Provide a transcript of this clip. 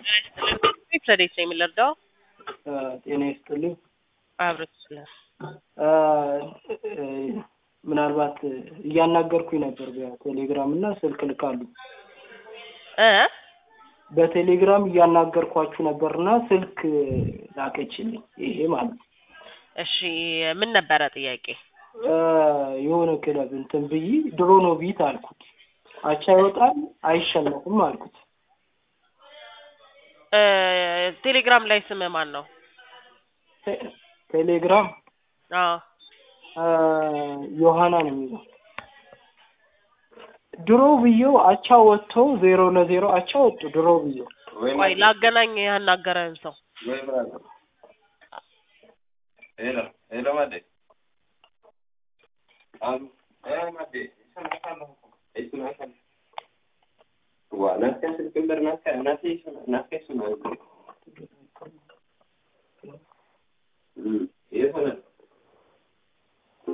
ረዴት ነው የሚለርዳው ጤና ይስጥልኝ። አብረት ስለ ምናልባት እያናገርኩኝ ነበር በቴሌግራም እና ስልክ ልካሉ። እ በቴሌግራም እያናገርኳችሁ ነበርና ስልክ ላከችልኝ። ይሄ ማለት ነው። እሺ ምን ነበረ ጥያቄ? የሆነ ክለብ እንትን ብዬ ድሮ ነው ቢት አልኩት። አቻ ይወጣል አይሸነፍም አልኩት። እ ቴሌግራም ላይ ስም ማን ነው? ቴ- ቴሌግራም አዎ ዮሐና ነው የሚለው። ድሮ ብዬው አቻ ወጥቶ ዜሮ ለዜሮ አቻ ወጡ። ድሮ ብዬው ቆይ ላገናኝ ያናገረን ሰው Hello, hello Mate. Um, eh Mate, isa na kama ko. Ito na kama. Wa, nasa sa kimber nasa, nasa isa, nasa isa na.